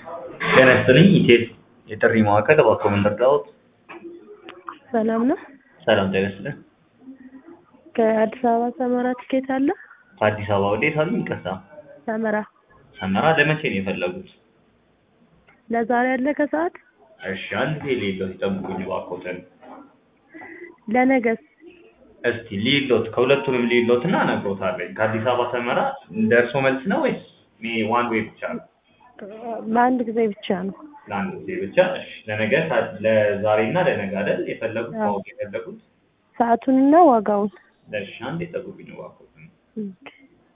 ጤና ይስጥልኝ ኢቴል የጥሪ ማዕከል እባክዎ ምን ልርዳዎት? ሰላም ነው። ሰላም ጤና ይስጥልኝ። ከአዲስ አበባ ሰመራ ትኬት አለ? ከአዲስ አበባ ወዴት አሉኝ? ይቅርታ ሰመራ ሰመራ ለመቼ ነው የፈለጉት? ለዛሬ አለ ከሰዓት? እሺ አንድ ጊዜ ልሂድዎት ይጠብቁኝ እባክዎትን። ለነገስ? እስቲ ልሂድዎት ከሁለቱንም ልሂድዎት እና እነግርዎታለሁ። ከአዲስ አበባ ሰመራ ደርሶ መልስ ነው ወይስ ዋን ዌይ ብቻ ነው? ለአንድ ጊዜ ብቻ ነው። ለአንድ ጊዜ ብቻ። እሺ ለነገ ለዛሬ እና ለነገ አይደል የፈለጉት አዎ። ማወቅ የፈለጉት? ሰዓቱንና ዋጋውን። እሺ አንዴ ጠብቁኝ እባክዎትን። ኦኬ።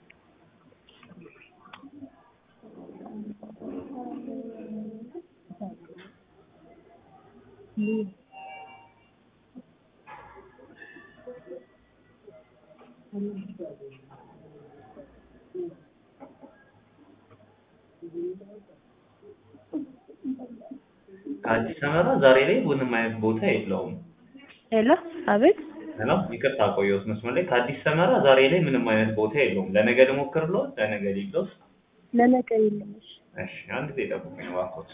ከአዲስ ሰመራ ዛሬ ላይ ምንም አይነት ቦታ የለውም። ሄሎ፣ አቤት። ሄሎ ይቅርታ ቆየሁት መስመር ላይ። ከአዲስ ሰመራ ዛሬ ላይ ምንም አይነት ቦታ የለውም። ለነገ ልሞክርልዎት? ለነገ ልሂድልዎት? ለነገ የለም። እሺ። እሺ አንድ ጊዜ ጠብቁኝ እባክዎት።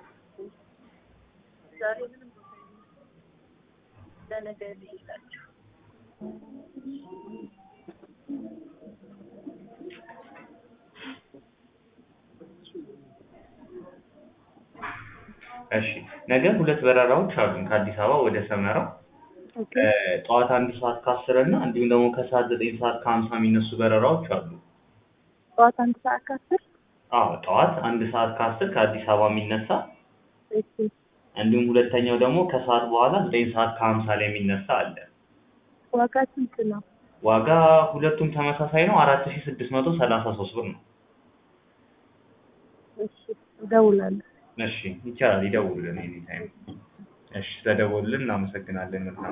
ዛሬ ምንም ቦታ የለም። ለነገ ልሂድላችሁ። እሺ ነገ ሁለት በረራዎች አሉን ከአዲስ አበባ ወደ ሰመራ ኦኬ። እ ጠዋት አንድ ሰዓት ከአስር እና እንዲሁም ደግሞ ከሰዓት ዘጠኝ ሰዓት ከሀምሳ የሚነሱ በረራዎች አሉ። ጠዋት አንድ ሰዓት ከአስር አዎ ጠዋት አንድ ሰዓት ከአስር ከአዲስ አበባ የሚነሳ እሺ። እንዲሁም ሁለተኛው ደግሞ ከሰዓት በኋላ ዘጠኝ ሰዓት ከሀምሳ ላይ የሚነሳ አለ። ዋጋ ስንት ነው? ዋጋ ሁለቱም ተመሳሳይ ነው። አራት ሺ ስድስት መቶ ሰላሳ ሶስት ብር ነው። እሺ፣ እደውላለሁ። እሺ ይቻላል፣ ይደውሉልን ኤኒ ታይም። እሺ ስለደወሉልን እናመሰግናለን። መልካም